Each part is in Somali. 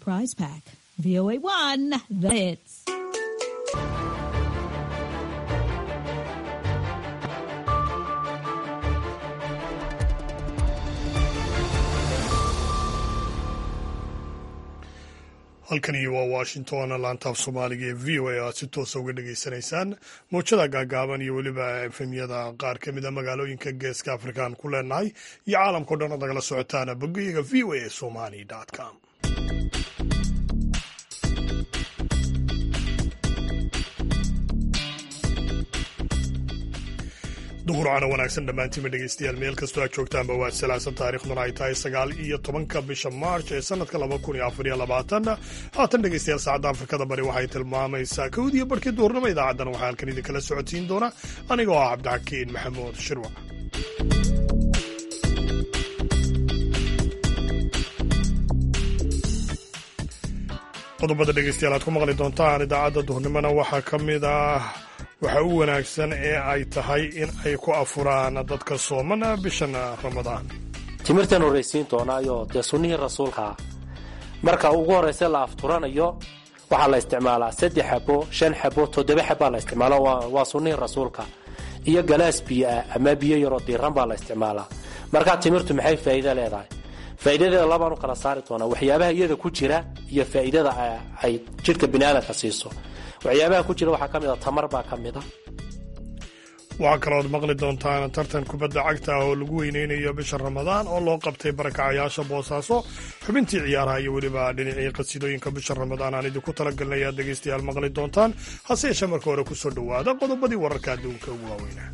prize pack. VOA 1, the hits. halkani waa washington laantaaf soomaaliga ee v o a aad si toosa uga dhagaysanaysaan mowjada gaagaaban iyo weliba efemyada qaar ka mida magaalooyinka geeska afrikaan ku leenahay iyo caalamkao dhan ood nagala socotaan bogayaga v o a somali com duhurcana wanaagsan dhammaantiinba dhegeystayaal meel kastoo aad joogtaanba waa salaasan taarikhduna ay tahay sagaal iyo tobanka bisha maarch ee sanadka laba kun iyo afar iyo labaatan haatan dhegeystayaal saacadda afrikada bari waxay tilmaamaysaa kowdiyo barhkii duhurnimo idaacaddana waxaa halkan idinkala socotiin doona anigoo ah cabdixakiin maxamuud shirwac qodobada dhegeystayaal aad ku maqli doontaan idaacadda duhurnimona waxaa ka mid ah waxa u wanaagsan ee ay tahay in ay ku afuraan dadka sooman bishan ramadaan timirtan horraysiin doonaayo dee sunnihii rasuulkaa marka ugu horraysa la afturanayo waxaa la isticmaalaa saddex xabo shan xabo toddoba xabbaa la isticmaala waa sunnihii rasuulka iyo galaas biyo ah ama biyo yaroo diiran baa la isticmaalaa markaa timirtu maxay faa'iida leedahay faa'iidadeeda labaan u kala saari doonaa waxyaabaha iyada ku jira iyo faa'iidada ay jidhka biniaadanka siiso waxyaabaha ku jira waxaa ka mid a tamar baa ka mid a waxaa kalooad maqli doontaan tartan kubadda cagta ah oo lagu weyneynayo bisha ramadaan oo loo qabtay barakacayaasha boosaaso xubintii ciyaaraha iyo weliba dhinacii qasidooyinka bisha ramadaan aan idinku talagalnay aad dhegaystayaal maqli doontaan hase yeeshee marka hore kusoo dhowaada qodobadii wararka adduunka ugu waaweynaa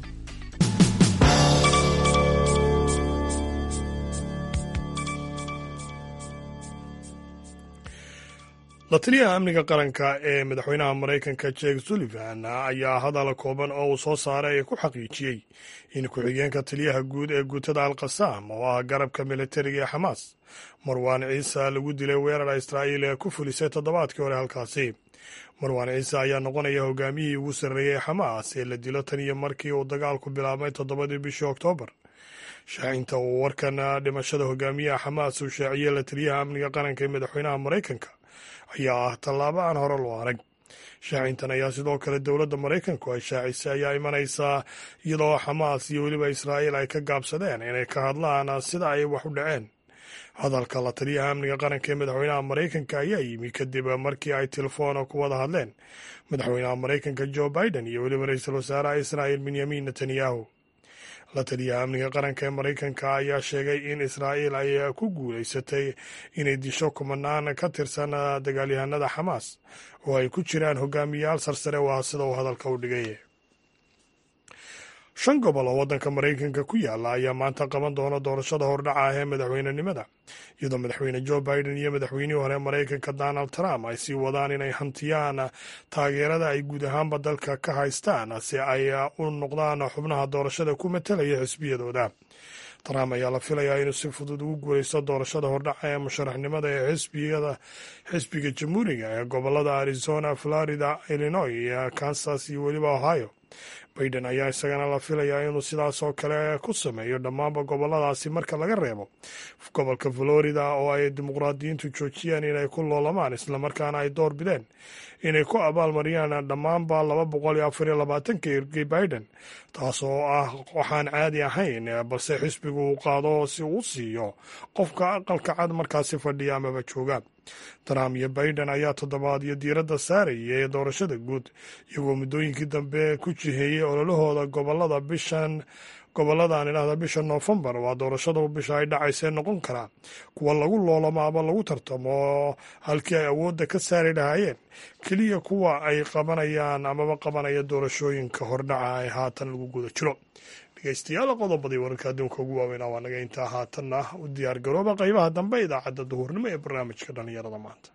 la taliyaha amniga qaranka ee madaxweynaha maraykanka jek sullivan ayaa hadal kooban oo uu soo saaray ku xaqiijiyey in ku-xigeenka taliyaha guud ee guutada alqasaam oo ah garabka militariga ee xamaas marwaan ciise lagu dilay weerar israa'iil ee ku fulisay toddobaadkii hore halkaasi marwaan ciise ayaa noqonaya hogaamiyihii ugu sarreeyey xamaas ee la dilo tan iyo markii uu dagaalku bilaabmay toddobadii bishii oktoobar shaacinta uu warkan dhimashada hogaamiyaha xamaas uu shaaciyey la taliyaha amniga qaranka ee madaxweynaha maraykanka ayaa ah tallaabo aan hore loo arag shaacintan ayaa sidoo kale dowladda maraykanku ay shaacisay ayaa imanaysaa iyadoo xamaas iyo weliba israa'iil ay ka gaabsadeen inay ka hadlaan sida ay wax u dhaceen hadalka la taliyaha amniga qaranka ee madaxweynaha maraykanka ayaa yimi kadib markii ay telefoon ku wada hadleen madaxweynaha maraykanka jo biden iyo weliba ra-iisul wasaaraha israa'il benyamin netanyahu la taliyaha amniga qaranka ee maraykanka ayaa sheegay in israa'iil ay ku guulaysatay inay disho kumanaan ka tirsan dagaalyahanada xamaas oo ay ku jiraan hogaamiyayaal sarsare waa sida uu hadalka u dhigay shan gobol oo waddanka maraykanka ku yaala ayaa maanta qaban doona doorashada hordhaca ah ee madaxweynenimada iyadoo madaxweyne jo biden iyo madaxweynihii hore maraykanka donald trump ay sii wadaan inay hantiyaan taageerada ay guud ahaanba dalka ka haystaan si ay u noqdaan xubnaha doorashada ku matalaya xisbiyadooda trump ayaa la filayaa inuu si fudud ugu guulaysto doorashada hordhaca ee musharaxnimada ee xisbiyada xisbiga jamhuuriga ee gobolada arizona florida illinois kansas iyo weliba ohio baiden ayaa isagana la filayaa inuu sidaas oo kale ku sameeyo dhammaanba goboladaasi marka laga reebo gobolka florida oo ay dimuqraadiyiintu joojiyeen inay ku loolamaan islamarkaana ay door bideen inay ku abaalmariyaan dhammaanba laba boqol iyo afar iyo labaatanka ergey biden taas oo ah waxaan caadi ahayn balse xisbigu uu qaado si uu siiyo qofka aqalka cad markaasi fadhiya amaba jooga trump iyo biden ayaa toddobaadyo diiradda saaraya ee doorashada guud iyagoo muddooyinkii dambe ku jiheeyey ololahooda gobolada bishan gobolladan idhahda bisha noofembar waa doorashadu bisha ay dhacaysee noqon karaa kuwa lagu loolamo ama lagu tartamo halkii ay awoodda ka saari lahaayeen keliya kuwa ay qabanayaan amaba qabanaya doorashooyinka hordhaca ee haatan lagu guda jiro dhegeystayaal qodobadii wararka adduunka ugu waaweynaa waa naga intaa haatanna u diyaar garooba qaybaha dambe idaacadda duhurnimo ee barnaamijka dhallinyarada maanta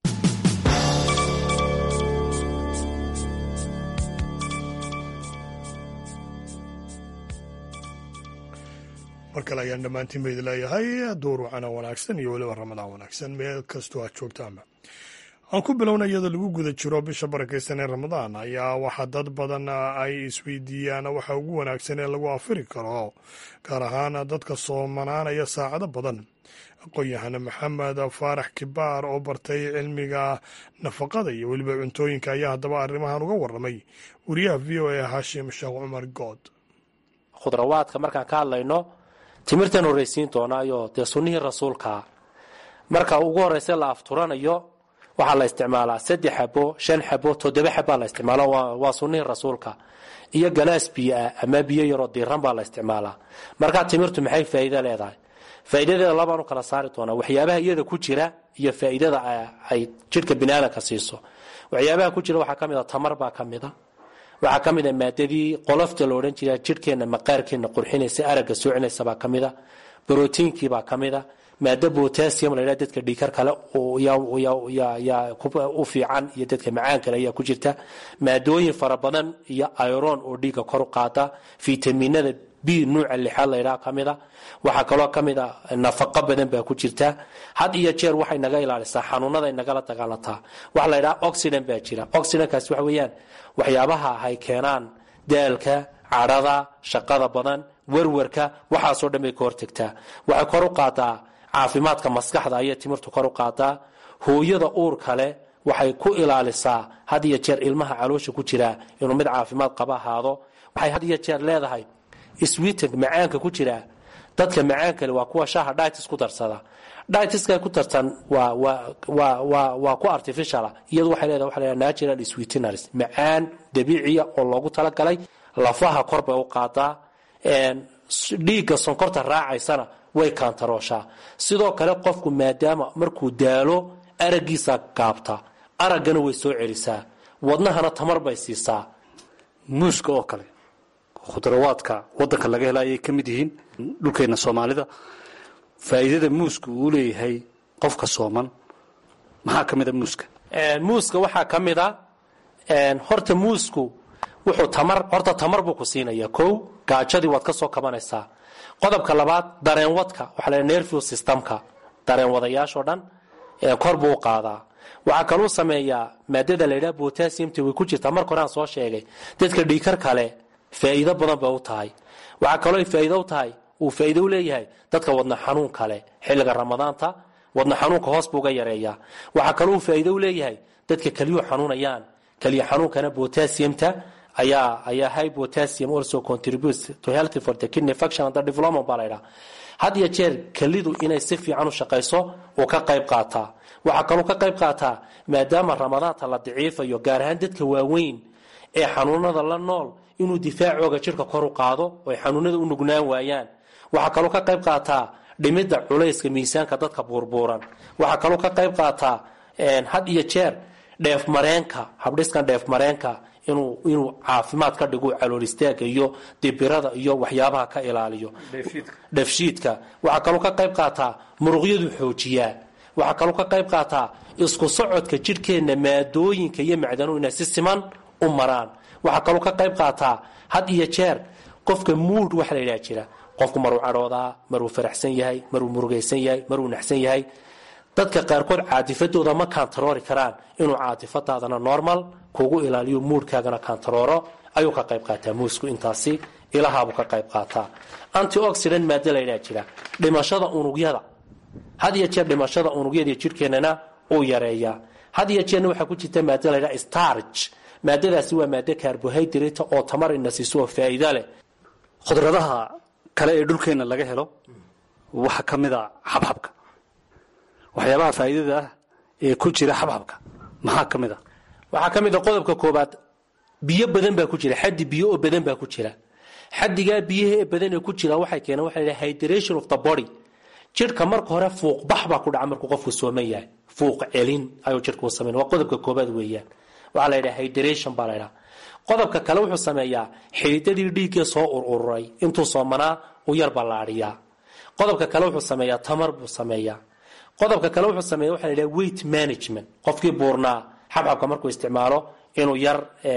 mar kale ayaan dhammaantiin ba idin leeyahay duur wacana wanaagsan iyo weliba ramadaan wanaagsan meel kastoo aad joogtaanba aan ku bilowna iyadoo lagu guda jiro bisha barakaysan ee ramadaan ayaa waxaa dad badan ay isweydiiyaan waxa ugu wanaagsan ee lagu afiri karo gaar ahaan dadka soomanaanaya saacado badan aqoon-yahane maxamed faarax kibaar oo bartay cilmiga nafaqada iyo weliba cuntooyinka ayaa haddaba arrimahan uga warramay wariyaha v o a haashim sheekh cumar good khudrawaadka markaan ka hadlayno timirtan horraysiin doonaayo dee sunnihii rasuulkaa marka ugu horraysa la afturanayo waxaa la isticmaalaa saddex xabo shan xabo toddoba xabbaa la isticmaalo waa sunnihii rasuulka iyo galaas biyo ah ama biyo yaroo diiran baa la isticmaalaa markaa timirtu maxay faa'iido leedahay faa'iidadeeda labaan u kala saari doonaa waxyaabaha iyada ku jira iyo faa'iidada ay jidhka biniaadanka siiso waxyaabaha ku jira waxaa ka mid a tamar baa ka mid a waxaa ka mid a maadadii qolofta la odhan jira jidhkeenna maqaarkeenna qurxinaysa aragga soocinaysa baa ka mid a brotiinkii baa ka mid a maado botasium la ydhaha dadka dhiikar kale yaa u fiican iyo dadka macaan kale ayaa ku jirta maadooyin fara badan iyo iron oo dhiigga kor u qaada fitaminada b nuuca lixaad laydhaha ka mid a waxaa kaloo ka mid a nafaqo badan baa ku jirta had iyo jeer waxay naga ilaalisaa xanuunada nagala dagaalantaa waxa la ydhaha oxidant baa jira oxidantkaas waxa weeyaan waxyaabaha ay keenaan daalka cadhada shaqada badan werwarka waxaasoo dhan bay ka hortagtaa waxay kor u qaadaa caafimaadka maskaxda ayay timirtu kor u qaadaa hooyada uur kale waxay ku ilaalisaa had iyo jeer ilmaha caloosha ku jiraa inuu mid caafimaad qaba ahaado waxay had iyo jeer leedahay switan macaanka ku jira dadka macaan kale waa kuwa shaaha ditis ku darsada ditiska ku darsan waa ku artificiala iyadu waxay leedahay waxa la natural sweeteners macaan dabiiciya oo loogu talagalay lafaha kor bay u qaadaa dhiigga sonkorta raacaysana way kaantarooshaa sidoo kale qofku maadaama markuu daalo araggiisa gaabta araggana way soo celisaa wadnahana tamar bay siisaa muuska oo kale khudrawaadka wadanka laga hela ayay ka mid yihiin dhulkeena soomaalida faa'iidada muuska uu leeyahay qofka sooman maxaa ka mid a muuska muuska waxaa ka mid a horta muusku wuxuu tamar horta tamar buu ku siinaya kow gaajadii waad ka soo kabanaysaa qodobka labaad dareenwadka waxaa la nervous systemka dareen wadayaashoo dhan kor buu u qaadaa waxaa kaluu sameeyaa maadada la yidhaha botassiumta way ku jirtaa marka hore aan soo sheegay dadka dhiikar kale faa'iido badan bay u tahay waxaa kaloo faa'iido u tahay uu faa'iido u leeyahay dadka wadna xanuun kale xilliga ramadaanta wadna xanuunka hoos buu uga yareeyaa waxaa kaloo uu faa'iido u leeyahay dadka keliyuhu xanuunayaan keliya xanuunkana botassiumta ayaa ayaa high potassium also contributes to healthy for the kidney function and the development baa la yidhaha had iyo jeer kelidu inay si fiican u shaqayso uu ka qayb qaataa waxaa kaloo ka qayb qaataa maadaama ramadaanta la daciifayo gaar ahaan dadka waaweyn ee xanuunada la nool inuu difaacooga jidhka kor u qaado oo ay xanuunada u nugnaan waayaan waxaa kaloo ka qayb qaataa dhimidda culayska miisaanka dadka buurbuuran waxaa kaloo ka qayb qaataa had iyo jeer dheefmareenka habdhiskan dheefmareenka inuu inuu caafimaad ka dhigo calool istaaga iyo dibirada iyo waxyaabaha ka ilaaliyo dheefshiidka waxaa kaloo ka qayb qaataa muruqyadu xoojiyaa waxaa kaloo ka qayb qaataa isku socodka jidhkeenna maadooyinka iyo macdanuhu inay si siman u maraan waxaa kaloo ka qayb qaataa had iyo jeer qofka muud waxa la yidhaha jira qofku maruu cadhoodaa maruu faraxsan yahay maruu murugaysan yahay maruu naxsan yahay dadka qaarkood caatifadooda ma kaantaroori karaan inuu caatifadaadana normal kugu ilaaliyo muudhkaagana kaantarooro ayuu ka qayb qaataa muusku intaasi ilahaabuu ka qayb qaataa antioxidant maado laydhaa jira dhimashada unugyada had iyo jeer dhimashada unugyada jidhkeennana uu yareeyaa had iyo jeerna waxaa ku jirta maado laydhaa starch maadadaasi waa maado carbohydrate oo tamar ina siiso oo faa'iida leh khudradaha kale ee dhulkeenna laga helo waxaa ka mid a xabxabka waxyaabaha faa'iidada ah ee ku jira xabxabka maxaa ka mid a waxaa ka mid a qodobka koobaad biyo badan baa ku jira xaddi biyo oo badan baa ku jira xaddigaa biyaha ee badan ee ku jira waxay keeneen waxa la hydration of the body jidhka marka hore fuuq bax baa ku dhaca markuu qofku sooman yahay fuuq celin ayuu jidhka u sameyn waa qodobka koobaad weeyaan waxaa la yidhaha hydration baa la yidhaha qodobka kale wuxuu sameeyaa xididadii dhiiggee soo ururay intuu soomanaa u yar ballaadhiyaa qodobka kale wuxuu sameeyaa tamar buu sameeyaa qodobka kale wuxuu sameeya waxa la yidhaha weight management qofkii buurnaa xabxabka markuu isticmaalo inuu yar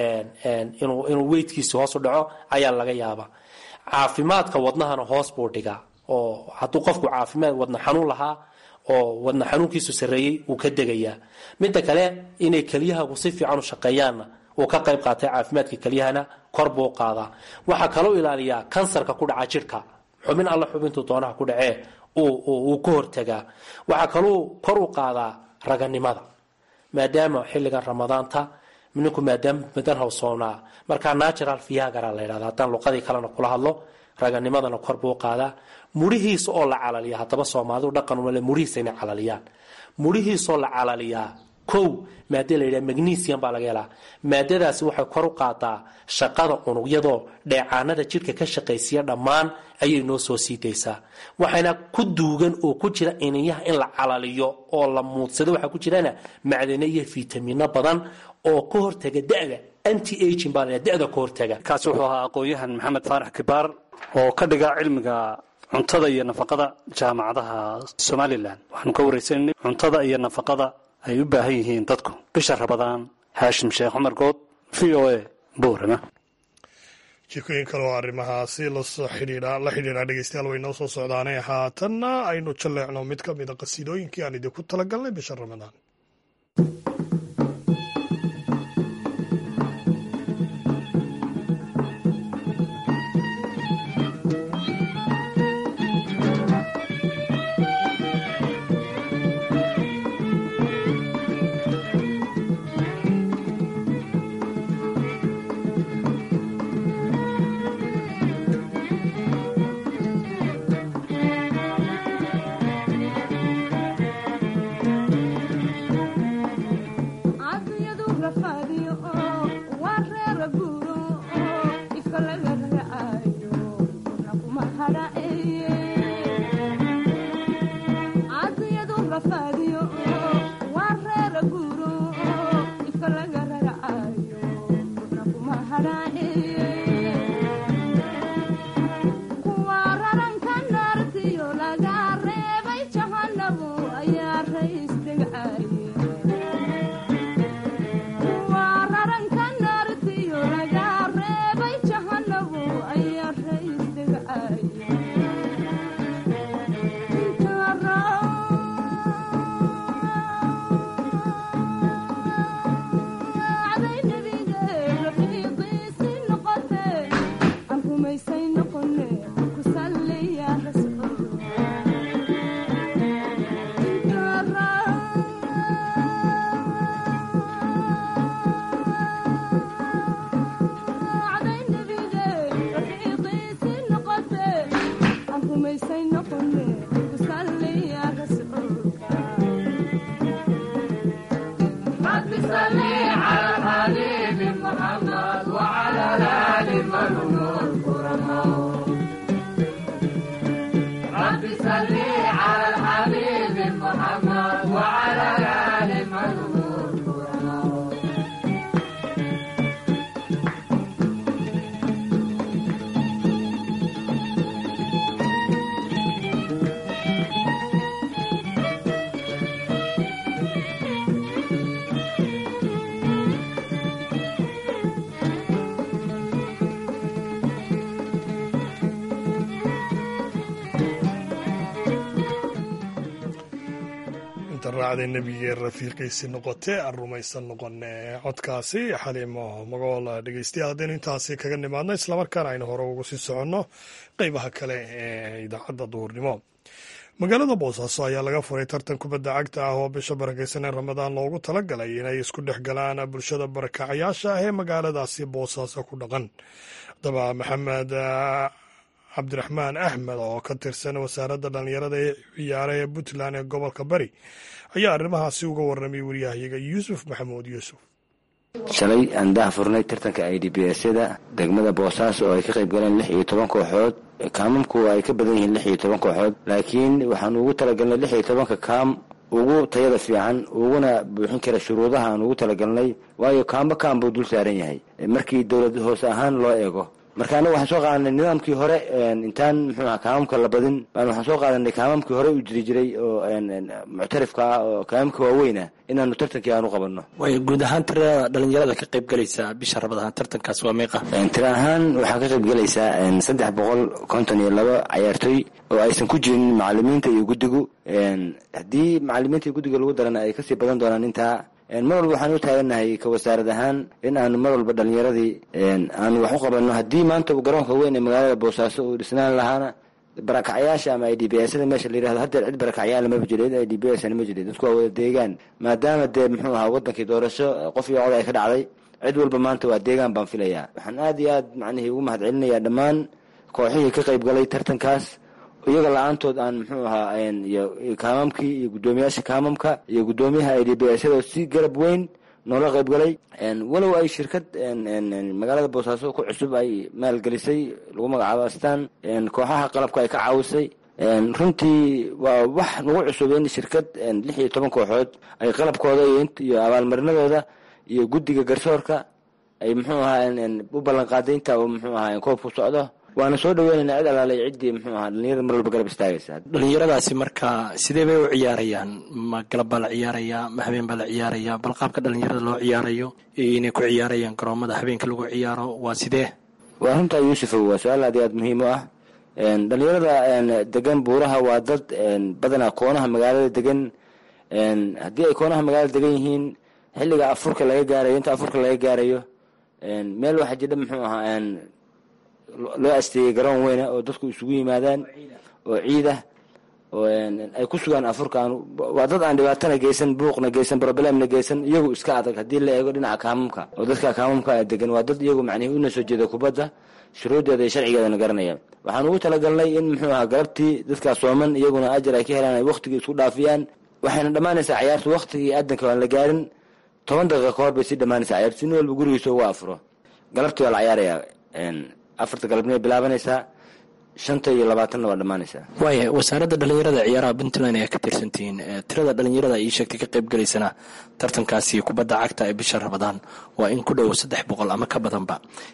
inuu inuu weightkiisi hoos u dhaco ayaa laga yaabaa caafimaadka wadnahana hoos buu dhigaa oo hadduu qofku caafimaad wadna xanuun lahaa oo wadna xanuunkiisu sarreeyey wuu ka degayaa midda kale inay keliyahagu si fiican u shaqeeyaanna uu ka qayb qaatay caafimaadka kelyahana kor buu qaadaa waxaa kaloo ilaaliyaa kansarka ku dhaca jidhka xubin alla xubintuu doonaha ku dhacee uu ku hortagaa waxaa kaluu kor u qaadaa raganimada maadaama xilligan ramadaanta ninku maadaama madan hawsoonaa markaa natural viagara la ydhahda haddaan luqadii kalena kula hadlo raganimadana kor buu qaadaa murihiisa oo la calaliya haddaba soomaalidu dhaqan umale murihiisa inay calaliyaan murihiisaoo la calaliyaa kow maada la yidhaha magnesium baa laga helaa maadadaasi waxay kor u qaadaa shaqada unugyadoo dheecaanada jidhka ka shaqaysiya dhammaan ayay noo soo sii daysaa waxayna ku duugan oo ku jira iniyaha in la calaliyo oo la muudsado waxaa ku jirana macdano iyo fiitamiino badan oo ka hortaga da'da anti aging baa la da'da ka hortaga kaasi wuxuu ahaa aqoon-yahan maxamed faarax kibaar oo ka dhiga cilmiga cuntada iyo nafaqada jaamacadaha somalilan waxaanu ka wareysananay cuntada iyo nafaqada ay u baahan yihiin dadku bisha rabadaan haashim sheekh cumar good v o a boorama jikooyin kale oo arrimahaasi lasoo xidhiidha la xidhiidha dhegeystayaal way noo soo socdaanee haatanna aynu jalleecno mid ka mida qasiidooyinkii aan idinku talagalnay bisha ramadaan raacday nebigee rafiiqiisi noqotee aan rumaysan noqone codkaasi xaliimo magool dhegeystayaal haddaynu intaasi kaga nimaadno islamarkaana aynu hore ugu sii soconno qeybaha kale ee idaacadda duhurnimo magaalada boosaaso ayaa laga furay tartan kubadda cagta ah oo bisha barakeysan ee ramadaan loogu talagalay inay isku dhex galaan bulshada barakacayaasha ah ee magaaladaasi boosaaso ku dhaqan haddaba maxamed cabdiraxmaan axmed oo ka tirsan wasaaradda dhallinyarada ee ciyaara ee puntland ee gobolka bari ayaa arrimahaasi uga warramay waryahayaga yuusuf maxamuud yuusuf shalay aan daha furnay tartanka i d b s-yada degmada boosaaso oo ay ka qayb galeen lix iyo toban kooxood kaamamku ay ka badan yihiin lix iyo toban kooxood laakiin waxaan ugu talagalnay lix iyo tobanka kaam ugu tayada fiican uguna buuxin kara shuruudaha aan ugu talagalnay waayo kaamba kaam buu dul saaran yahay markii dowlad hoose ahaan loo eego marka anagu waxaan soo qaadanay nidaamkii hore intaan muxuu aha kaamamka la badin baan waxaan soo qaadanay kaamamkii hore u jiri jiray oo muctarifka ah oo kaamamka waaweyna inaanu tartankii aanu qabanno way guud ahaan tirada dhalinyarada ka qayb galaysa bisha rabadahan tartankaas waa meeqa tira ahaan waxaa ka qayb galaysaa saddex boqol konton iyo laba cayaartooy oo aysan ku jirin macalimiinta iyo guddigu haddii macalimiinta iyo guddiga lagu darana ay kasii badan doonaan intaa mar walba waxaan u taaganahay ka wasaarad ahaan in aanu mar walba dhalinyaradii aanu wax u qabanno haddii maanta uu garoonka weyn ee magaalada boosaaso uu dhisnaan lahaana barakacyaasha ama i d b sda meesha la yirahdo haddeer cid barakacyaala maba jiro cid i d b sna ma jiro dadku waa wada deegaan maadaama dee muxuu ahaa wadankii doorasho qof iyo cod ay ka dhacday cid walba maanta waa deegaan baan filayaa waxaan aad iyo aad macnihii ugu mahad celinayaa dhammaan kooxihii ka qayb galay tartankaas iyaga la-aantood aan muxuu ahaa iyo kaamamkii iyo guddoomiyaasha kaamamka iyo guddoomiyaha i d b sda si garab weyn noola qayb galay walow ay shirkad magaalada boosaaso ku cusub ay maalgelisay lagu magacaabo astaan kooxaha qalabka ay ka caawisay runtii waa wax nagu cusub in shirkad lix iyo toban kooxood ay qalabkooda iyo abaalmarinadooda iyo guddiga garsoorka ay muxuu ahaa u ballan qaaday inta uu muxuu ahaa koobku socdo waana soo dhaweynaynaa cid alaalay ciddii muxuu ahaa dhalinyarada mar walba garab istaagaysa dhalinyaradaasi marka sidee bay u ciyaarayaan ma galab baa la ciyaarayaa ma habeen baa la ciyaarayaa bal qaabka dhalinyarada loo ciyaarayo inay ku ciyaarayaan garoomada habeenka lagu ciyaaro waa sidee waa runtaa yuusufow waa su-aal aad iyo aad muhiim u ah dhalinyarada degan buuraha waa dad badanaa koonaha magaalada degan haddii ay koonaha magaalada degan yihiin xilliga afurka laga gaarayo inta afurka laga gaarayo meel waxaa jidha muxuu ahaa loo asteeyey garoon weyna oo dadku isugu yimaadaan oo ciid ah oo ay ku sugaan afurkaan waa dad aan dhibaatana geysan buuqna geysan problemna geysan iyagu iska adag haddii la eego dhinaca kaamamka oo dadka kaamamka degan waa dad iyagu macnihi una soo jeeda kubadda shuruuddeeda iyo sharcigeedana garanaya waxaan ugu talagalnay in muxuu ahaa galabtii dadkaas sooman iyaguna ajar ay ka helaan ay waktigii isku dhaafiyaan waxayna dhammaanaysaa cayaartu waktigii aadanka aan la gaarin toban daqiiqa ka hor bay sii dhammaanaysaa cayaartu si nin walba gurigiisa uga afuro galabtii waa la cayaarayaa afarta galabnimay bilaabanaysaa shanta iyo labaatanna waa dhammaanaysaa waaya wasaaradda dhalinyarada ciyaaraha puntland ayaa ka tirsantihiin tirada dhalinyarada ii sheegtay ka qayb galaysana tartankaasi kubadda cagta ee bisha rabadaan waa in ku dhow saddex boqol ama ka badanba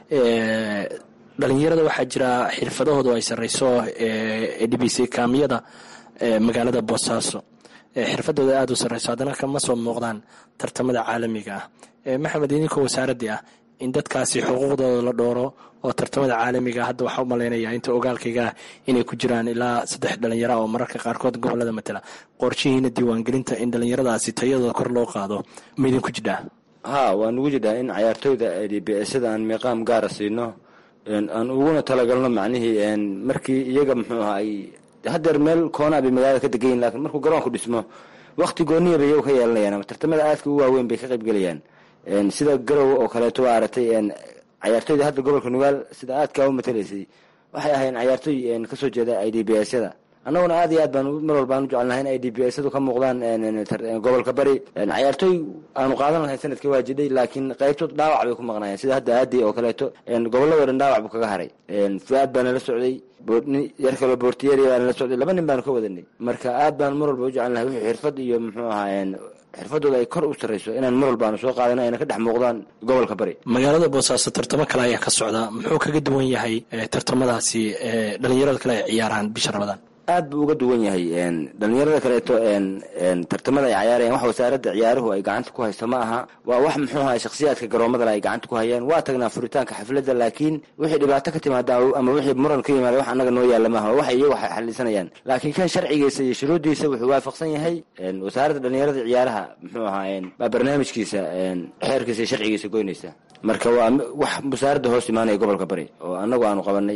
dhalinyarada waxaa jira xirfadahoodu ay sarreyso ee dhibisay kaamiyada magaalada boosaaso xirfadooda aada u sarreyso haddana kama soo muuqdaan tartamada caalamiga ah maxamed idinkoo wasaaraddii ah in dadkaasi xuquuqdooda la dhooro oo tartamada caalamiga hadda waxaa u malaynayaa inta ogaalkayga ah inay ku jiraan ilaa saddex dhalinyara oo mararka qaarkood gobolada matala qorshihiina diiwaangelinta in dhalinyaradaasi tayadooda kor loo qaado ma idinku jidhaa ha waa nugu jidhaa in cayaartooyda d b sda aan miiqaam gaara siino aan uguna talagalno macnihii markii iyaga muxuu ahaa ay haddeer meel koonaa bay magaalada ka degan yihin lakin markuu garoonku dhismo wakti gooniya bay iyagu ka yeelanayaan ama tartamada aadka u waaweyn bay ka qayb gelayaan sida garow oo kaleeto waa aragtay cayaartooyda hadda gobolka nugaal sida aadkaa u matalaysay waxay ahayn cayaartooy kasoo jeeda i d b syada annaguna aad iyo aad baan mar walbaan u jecelnahay in i d b syadu ka muuqdaan gobolka bari cayaartooy aanu qaadan lahayn sanadkii waa jidhay laakiin qaybtood dhaawac bay ku maqnaayeen sida hadda aadi oo kaleeto gobolladoo dhan dhaawac buu kaga haray fu-aad baana la socday yar kaloo bortiyeria baana la socday laba nin baanu ka wadanay marka aad baan mar walba u jecelnahay wixii xirfad iyo muxuu ahaa xirfadooda ay kor u sarreyso inaan mar walbaanu soo qaadano ayna ka dhex muuqdaan gobolka bari magaalada boosaaso tartamo kale ayaa ka socda muxuu kaga duwan yahay tartamadaasi dhalinyarada kale ay ciyaaraan bisha rabadaan aad buu uga duwan yahay dhalinyarada kaleeto tartamada ay cayaarayaan wax wasaaradda ciyaaruhu ay gacanta ku hayso ma aha waa wax muxuu ahaa shakhsiyaadka garoomadale ay gacanta ku hayaan waa tagnaa furitaanka xafladda laakiin wixii dhibaato ka timaada ama wixii muran ka yimaada wax annaga noo yaalla maaha wax iyagu xalisanayaan laakiin kan sharcigiisa iyo shuruuddiisa wuxuu waafaqsan yahay wasaaradda dhalinyarada ciyaaraha muxuu ahaa baa barnaamijkiisa xeerkiisa iyo sharcigiisa goynaysa marka waa wax wasaaradda hoos imaanaya gobolka bari oo annagu aanu qabanay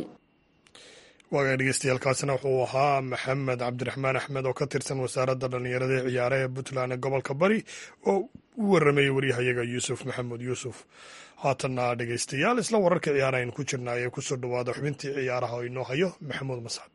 waagaa dhegeystayaaalkaasina wuxuu ahaa maxamed cabdiraxmaan axmed oo ka tirsan wasaaradda dhallinyarada ee ciyaaraha ee puntland ee gobolka bari oo u waramayay waryahayaga yuusuf maxamuud yuusuf haatanna dhegeystayaal isla wararka ciyaaraha aynu ku jirnaa ee kusoo dhawaada xubintii ciyaaraha oo inoo hayo maxamuud mascad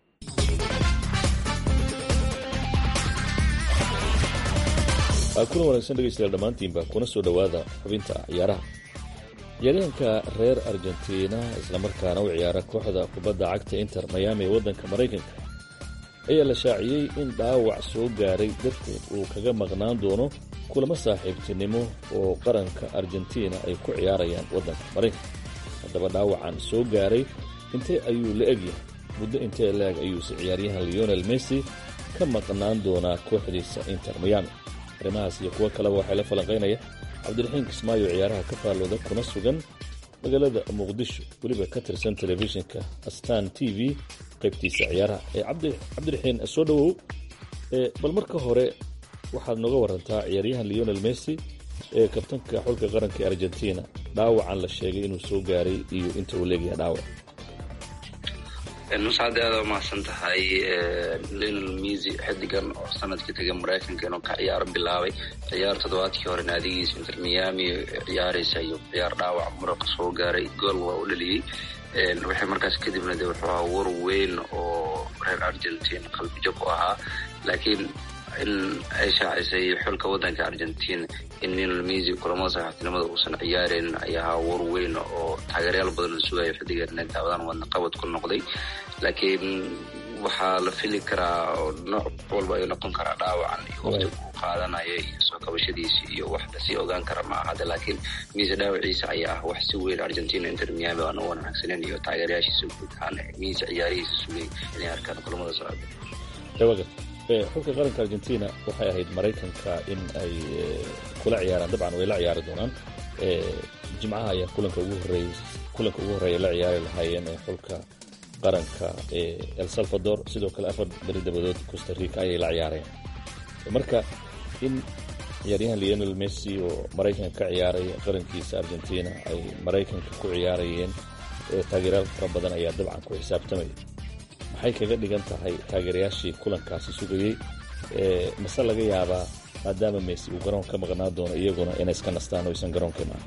kuna wanaagsan dhegeystayaal dhammaantiinba kuna soo dhowaada xubinta ciyaaraha ciyaaryahanka reer argentina islamarkaana u ciyaara kooxda kubadda cagta inter miami ee waddanka maraykanka ayaa la shaaciyey in dhaawac soo gaaray darteed uu kaga maqnaan doono kulamo saaxiibtinimo oo qaranka argentina ay ku ciyaarayaan waddanka maraykanka haddaba dhaawacan soo gaaray intee ayuu la egyahay muddo intee la-eg ayuuse ciyaaryahan leonel messi ka maqnaan doonaa kooxdiisa inter miami arrimahaas iyo kuwo kaleba waxay la falanqaynaya cabdiraxiin kismaayo ciyaaraha ka faallooda kuna sugan magaalada muqdisho weliba ka tirsan telefishinka astan t v qaybtiisa ciyaaraha cabdiraxiin soo dhowow bal marka hore waxaad nooga warantaa ciyaaryahan leonel messi ee kabtanka xulka qaranka ee argentina dhaawacan la sheegay inuu soo gaaray iyo inta uu leegyahay dhaawac mascad aada umahadsan tahay lionel mesy xidigan oo sanadkii tagay maraykanka inuu ka ciyaaro bilaabay ciyaar toddobaadkii hore naadigiisa inter miami ciyaaraysa iyo ciyaar dhaawac muruqa soo gaaray gool waa u dhaliyey waxay markaas kadibna de wuxuu ahaa war weyn oo reer argentine qalbijab u ahaa laakiin in ay shaacisay xulka waddanka argentine in lionel mesy kulamada saxaaftinimada uusan ciyaareynin ayaa ahaa war weyn oo taageeryaal badan la sugayo xidigan inay daawadaan wadna qabad ku noqday laakiin waxaa la fili karaa nooc walba ayuu noqon karaa dhaawacan iyo waqti uu qaadanayo iyo soo kabashadiisi iyo wax lasii ogaan kara ma ahade laakiin mesy dhaawaciisa ayaa ah wax si weyn argentina inter miami aan u wanaagsanen iyo taageerayaashiisa guud ahaan mesy ciyaarihiisa sugay inay arkaan kulamada socda xulka qaranka argentina waxay ahayd maraykanka in ay kula ciyaaraan dabcan way la ciyaari doonaan jimcaha ayaa kulanka ugu horeey kulanka ugu horreeya la ciyaari lahaayeen ee xulka qaranka ee el salvador sidoo kale afar beri dabadood costa rica ayay la ciyaareen marka in ciyaaryahan leonel messi oo maraykanka ka ciyaaray qarankiisa argentina ay maraykanka ku ciyaarayeen taageerayaal fara badan ayaa dabcan ku xisaabtamaya maxay kaga dhigan tahay taageerayaashii kulankaasi sugayey mase laga yaabaa maadaama messi uu garoon ka maqnaa doono iyaguna inay iska nastaan oo aysan garoonka imaan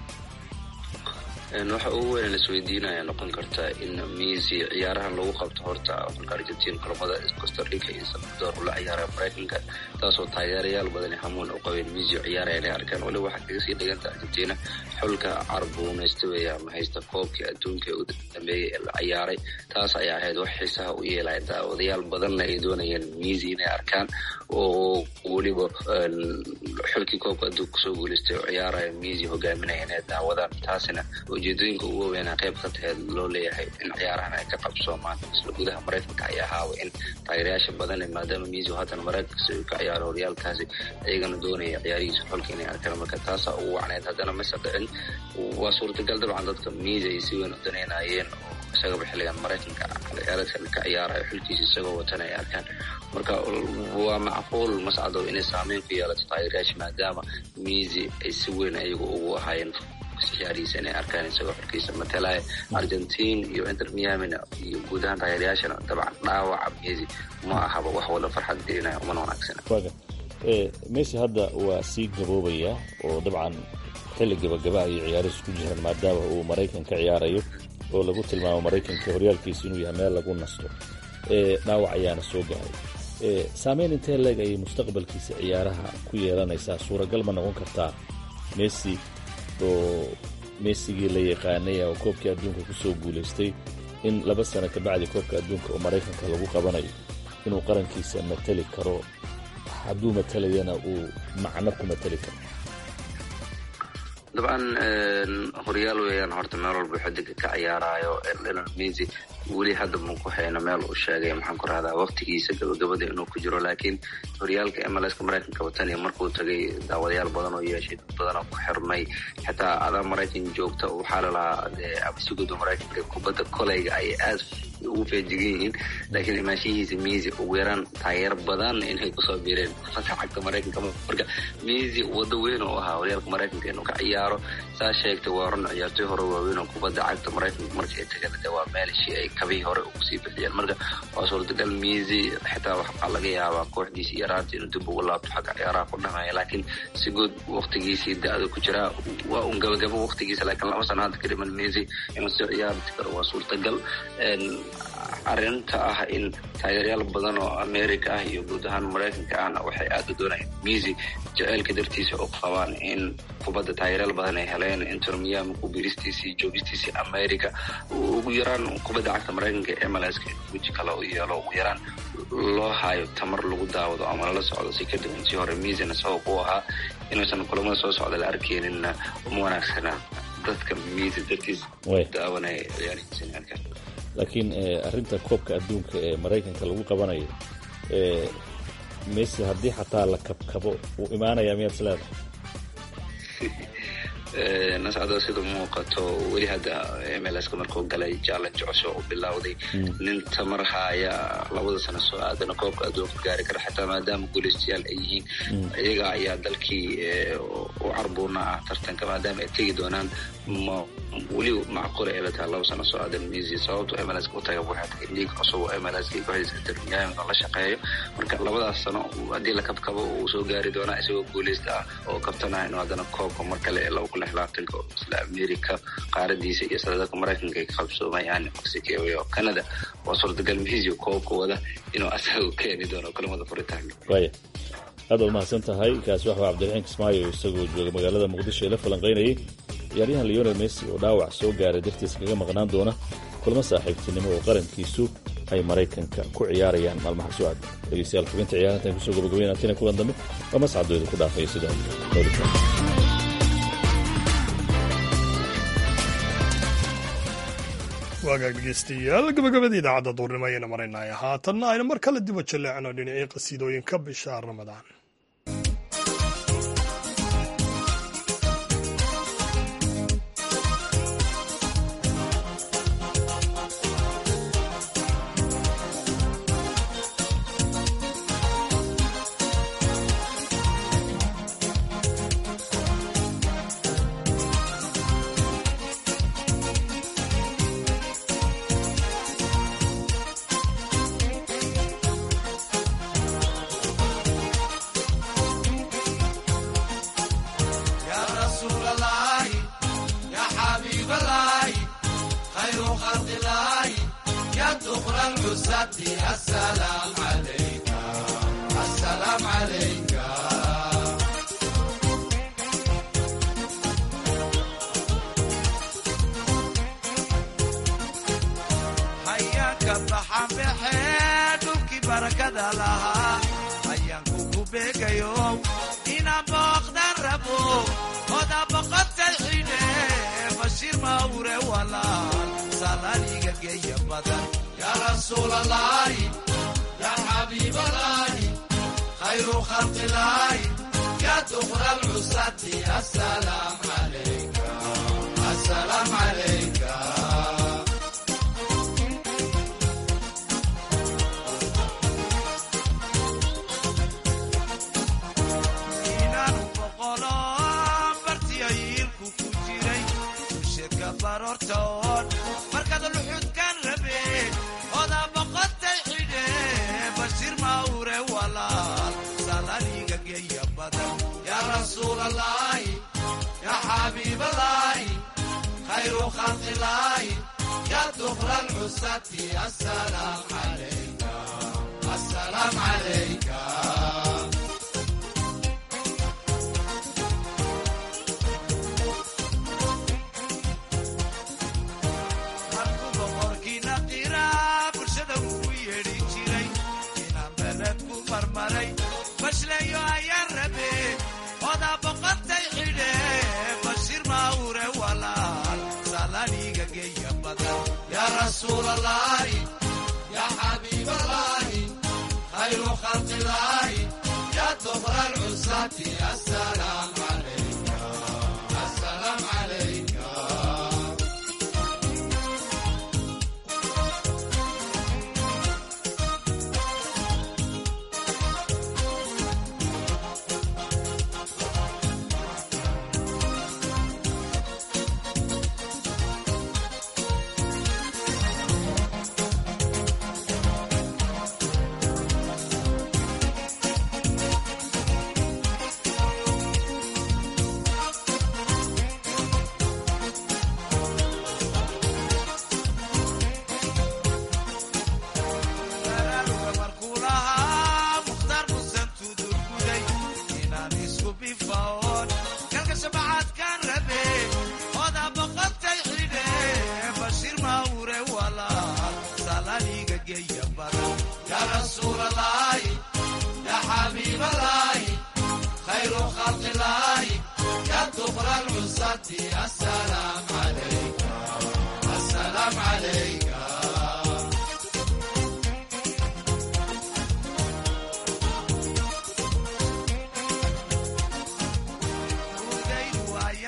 waxa ugu weyn lasweydiinaya noqon karta in mesy ciyaarahan lagu qabto horta xulka argentina kulamada costa rica iyo salvador ula ciyaara maraykanka taasoo taageerayaal badani hamuun u qabeen mesy ciyaaraya inay arkaan waliba waxaa kaga sii dhiganta argentina xulka carbuunaysta weeye ama haysta koobkii adduunka ee u dambeeyey ee la ciyaaray taas ayaa ahayd wax xiisaha u yeelaya daawadayaal badanna ay doonayeen mesy inay arkaan oo weliba xulkii koobka adduunka kusoo guuleystay oo ciyaaraya mesy hogaaminaya inay daawadaan taasina ujeedooyinka ugu weynaa qayb ka taheed loo leeyahay in ciyaarahan ay ka qabsoomaan isla gudaha maraykanka ayaa ahaawa in taageerayaasha badan maadaama mesy haatan maraykanka ka ciyaaro horyaalkaasi ayagana doonaya ciyaarihiisa xolka inay arkaan marka taasaa ugu wacneyd haddana mase dhicin waa suurtagal dabcan dadka mesy ay si weyn u daneynayeen oo isagaba xilligan maraykanka ciyaareedkan ka ciyaarayo xulkiisa isagoo watan ay arkaan marka waa macquul mascadow inay saameyn ku yeelato taageerayaasha maadaama mesy ay si weyn ayagu ugu ahaayeen ciyaarihiisa inay arkaan isagoo xorkiisa matalaya argentine iyo inter miamina iyo guud ahaan taageerayaashana dabcan dhaawaca mesy ma ahaba wax wada farxad gelinaya umana wanaagsana mesy hadda waa sii gaboobaya oo dabcan xilli gabagaba ayay ciyaarihiis ku jiraan maadaama uu maraykan ka ciyaarayo oo lagu tilmaamo maraykanka horyaalkiisa inuu yahay meel lagu nasto dhaawac ayaana soo gaaray saameyn intee leeg ayay mustaqbalkiisa ciyaaraha ku yeelanaysaa suuragal ma noqon kartaa mesy oo meesigii la yaqaanay oo koobkii adduunka ku soo guulaystay in laba sano kabacdi koobka adduunka oo maraykanka lagu qabanayo inuu qarankiisa matali karo hadduu matalayana uu macno ku matali karo dabcan horyaal weeyaan horta meel walba xidiga ka ciyaarayo lionel mesy weli hadda mu ku hayno meel uu sheegay maxaan ku rahdaa waqtigiisa gabagabada inuu ku jiro laakiin horyaalka mlska maraykanka wataniya markuu tagay daawadayaal badan oo yeeshay dad badanoo ku xirmay xitaa adaa maraykan joogta waxaa lalahaa absiguda maraykanka kubadda koleyga ay aad ugu feejigan yihiin laakiin imaanshihiisa mesy ugu yaraan taageer badan inay kusoo biireen kubadda cagta maraykanka marka mesy wado weyn oo ahaa horyaalka maraykanka inuu ka ciyaaro saa sheegtay waa run ciyaartoy hore waaweyn oo kubadda cagta maraykanka markii ay tageen de waa meelshii ay kabii hore ugu sii bixiyeen marka waa suurtagal mesy xitaa waxaa laga yaabaa kooxdiisa yaraanta inuu dib ugu laabto xagga ciyaaraha ku dhameeya laakiin si guud waqtigiisii da-da ku jiraa waa un gabagabo waqtigiisa laakiin laba sano hadda ka dhiman mesy inuu sii ciyaarti karo waa suurtagal arrinta ah in taageeryaal badan oo america ah iyo guud ahaan maraykanka ahna waxay aada u doonayaan mesy jaceylka dartiisa u qabaan in kubadda taageeryaal badan ay heleen inter miami ku biristiisii joogistiisii america ugu yaraan kubadda cagta maraykanka ee mlska weji kale u yeelo ugu yaraan loo hayo tamar lagu daawado ama lala socdo si kadib intii hore mesyna sabab u ahaa inuusan kulamada soo socda la arkeeninna uma wanaagsana dadka mesy dartiis daawanaya ciyaarihiisa inay arkaan laakiin arrinta koobka adduunka ee maraykanka lagu qabanayo mesy haddii xataa la kabkabo wuu imaanaya miyaad is leedahay nascado sida muuqato weli hadda mlska markuu galay challenge cusub u bilowday nin tamar haya labada sano soo aadana koobka adduunka gaari kara xataa maadaama guuleystayaal ay yihiin iyaga ayaa dalkii u carbuuna ah tartanka maadaama ay tegi doonaan weli macquula ay la tahay laba sano soo aadan misi sababto mlska u taga waxay tahay liig cusub oo mlska kooxdiisa intermiami la shaqeeyo marka labadaas sano haddii la kabkabo uu soo gaari doonaa isagoo guuleysta ah oo kabtanah inuu haddana koobka mar kale ee laba kun lix labaatanka isla america qaaradiisa iyo sadadka maraykanka ay ka qabsoomayaan mexico iyo canada waa suurtagal misi koobka wada inuu asaga keeni doono kulamada furitaanka waaya aad waa mahadsan tahay kaasi waxa cabdiraxiin kismaayo isagoo jooga magaalada muqdisho ee la falanqaynayay ciyaaryahan leonel messi oo dhaawac soo gaaray dartiis kaga maqnaan doona kulmo saaxiibtinimo oo qarankiisu ay maraykanka ku ciyaarayaan maalmaha soo aada dhegeystayaal xubinta ciyaarahan kusoo gabagabaynatina kulan dambe waa mascadooda ku dhaafaya sidaa noolitaan waagaag dhegeystayaal gabagabada idaacadda duurnimo ayayna maraynaya haatanna aynu mar kale diba jaleecno dhinacii qasiidooyinka bisha ramadaan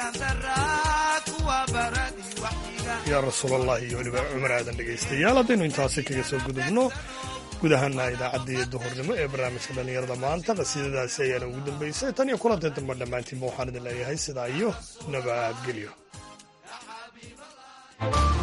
yaa rasuulallahi iyo weliba cumar aadan dhegaystayaal haddaynu intaasi kaga soo gudubno guud ahaana idaacaddii duhurnimo ee barnaamijka dhallinyarada maanta qasiidadaasi ayaana ugu dambaysay tan iyo kulantay dambe dhammaantiinba waxaan idin leeyahay sidaa iyo nabadgelyo